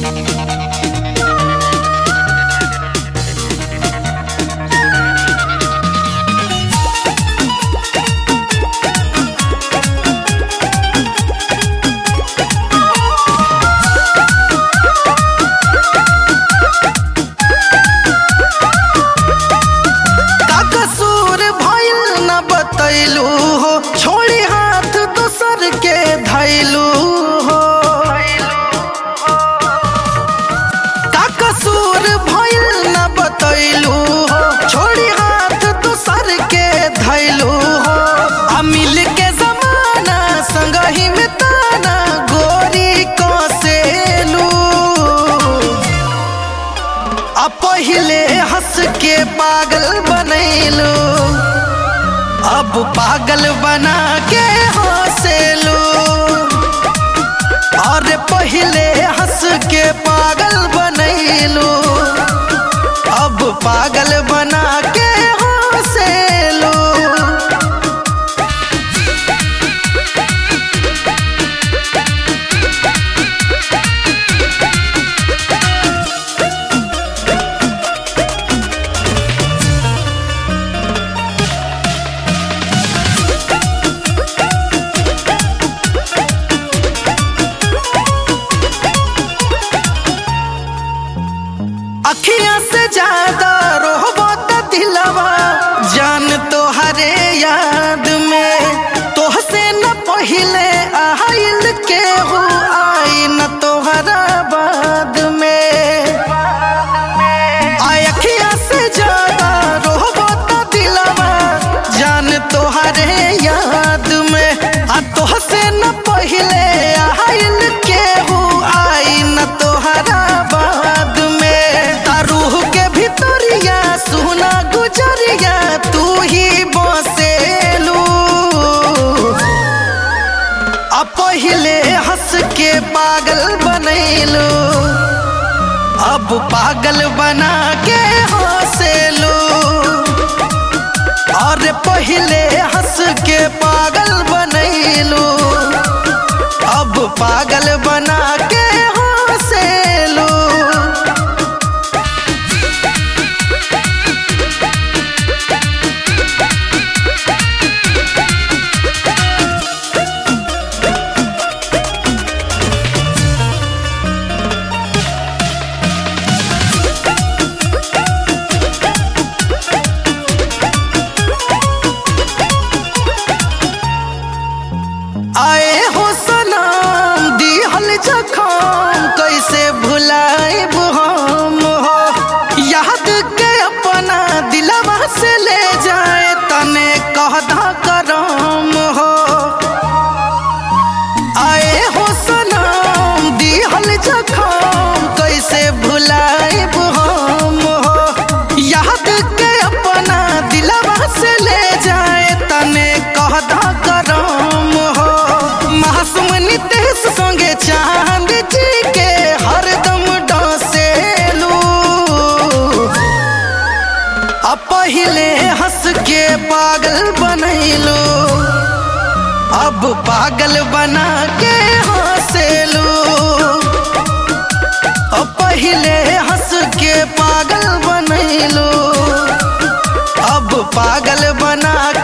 का कसूर भइल न बतैलू हो छोड़ी हाथ दोसर के धैलू हो का कसूर भइल न बतैलू हो छोड़ी हाथ दोसर के धैलू हो आ मिल के जमाना संगही में ताना गोरी कसेलू आ पहिले हंस के पागल बनैलू अब पागल बना के हंसेलू और पहिले हंस के पागल बनैलू अब पागल बना के हंसेलू अखियां से ज्यादा रोहबो त दिलवा जान तो हरे याद में तोहसे न पहिले आइल के हो आई न तोहरा बाद में आय अखियां से ज्यादा रोहबो त दिलवा जान तो हरे याद में आ तोहसे न पहिले आइल के हो आई न तोहरा बाद में ता रूह के भितरिया सुना गुजरिया तू ही बसेलू आ पहिले हंस के पागल बनैलू अब पागल बना के हंसेलू और पहिले हंस के पागल बनैलू अब पागल बना के हंसेलू आए हो सनम दिहल जखम कैसे भुलाएब हम हो याद के अपना दिलवा से ले जाए तने कहदा करम हो आए हो सनम दिहल जखम कैसे भुलाएब हम हो याद के अपना दिलवा से ले जाए तने कहदा करम हो मासूम नितेश संगे चांद जी के हरदम डसेलू आ पहिले हंस के पागल बनैलू अब पागल बना के हंसेलू आ पहिले हंस के पागल बनैलू अब पागल बना